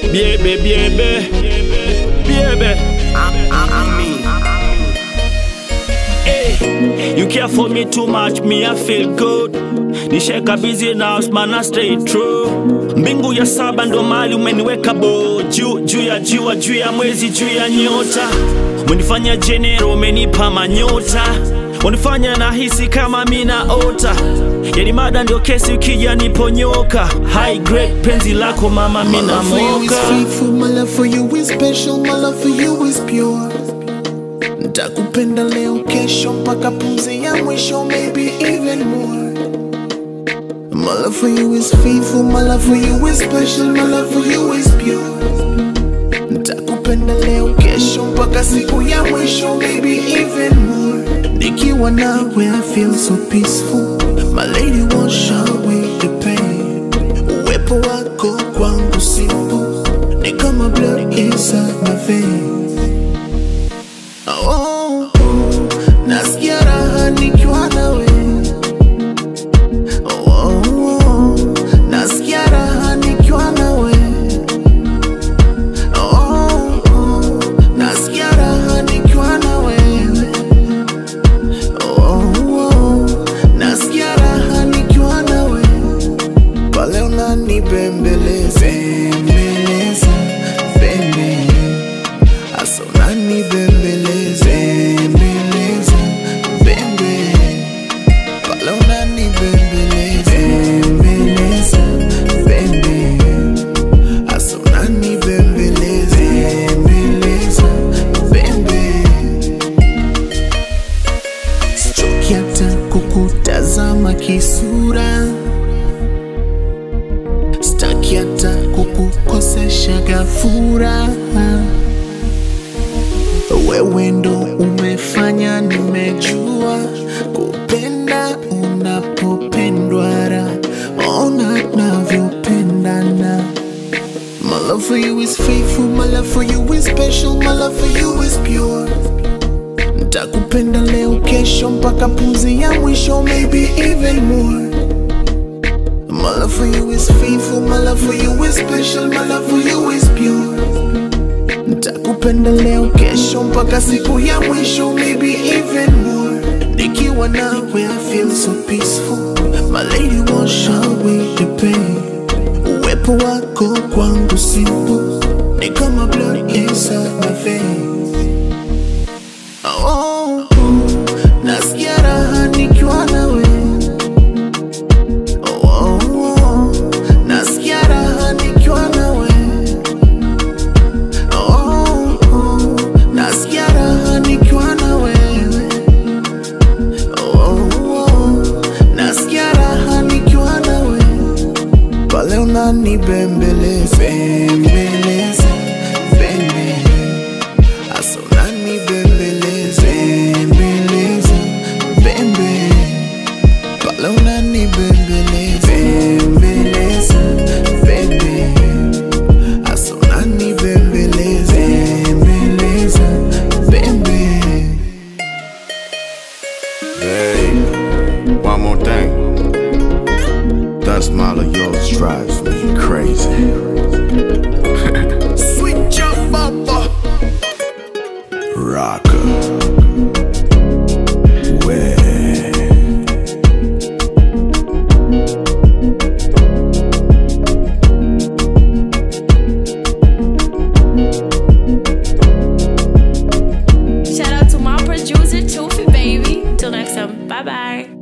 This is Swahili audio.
Biebe, biebe, biebe. Hey, you care for me too much, me I feel good. Nisheka busy now, man I stay true. Mbingu ya saba ndo mali umeniweka bo juu juu ya jua juu ya mwezi juu ya nyota. Umenifanya jenero, umenipa manyota. Unifanya nahisi kama mina ota. Yani mada ndio kesi ukija niponyoka. High grade penzi lako mama My mina love for you is moka. faithful, my love for you is special, my love for you is pure. Ntakupenda leo, kesho, mpaka pumzi ya mwisho, maybe even more. My love for you is faithful, my love for you is special, my love for you is pure. Ntakupenda leo, kesho, mpaka siku ya mwisho, maybe even more. Nikiwa nawe, I feel so peaceful. My lady won't show away the pain. Uwepo wako kwangu simple, ni kama blood inside my veins. Oh, nasikia raha nikiwa nawe. Oh, nasikia raha nikiwa nawe. Oh, nasikia raha nikiwa na wewe. Oh, nasikia raha nikiwa na wewe. Pale unanibembeleza, bembeleza, bembe. Asa unanibembeleza, bembeleza, bembe. Pale unanibembeleza, bembeleza, bembe. Asa unanibembeleza, bembeleza, bembe. Sichoki hata kukutazama kisura, sitaki hata kukukosesha gafura. Wewe ndo umefanya nimejua kupenda unapopendwa, ra ona navyopendana. My love for you is faithful, my love for you is special, my love for you is pure. Ntakupenda leo, kesho, mpaka pumzi ya mwisho, maybe even more. My love for you is faithful, my love for you is special, my love for you is pure. Ntakupenda leo, kesho, mpaka siku ya mwisho, maybe even more. Nikiwa nawe, I feel so peaceful. My lady won't show away the pain. Uwepo wako kwangu simple, ni kama blood inside my veins. Oh, nasikia raha nikiwa nawe. Oh, nasikia raha nikiwa nawe. Oh, nasikia raha nikiwa na wewe. Oh, nasikia raha nikiwa na wewe. Pale unanibembeleza, bembeleza, bembe. Asa unanibembeleza, bembeleza, bembe. Pale unanibembeleza, bembeleza, bembe. Asa unanibembeleza, bembeleza, bembe. Hey, one more thing. That smile of yours drives me crazy. Sweet jump, baba. Rocker. Way. Shout out to my producer, Toofy Baby. Till next time. Bye bye.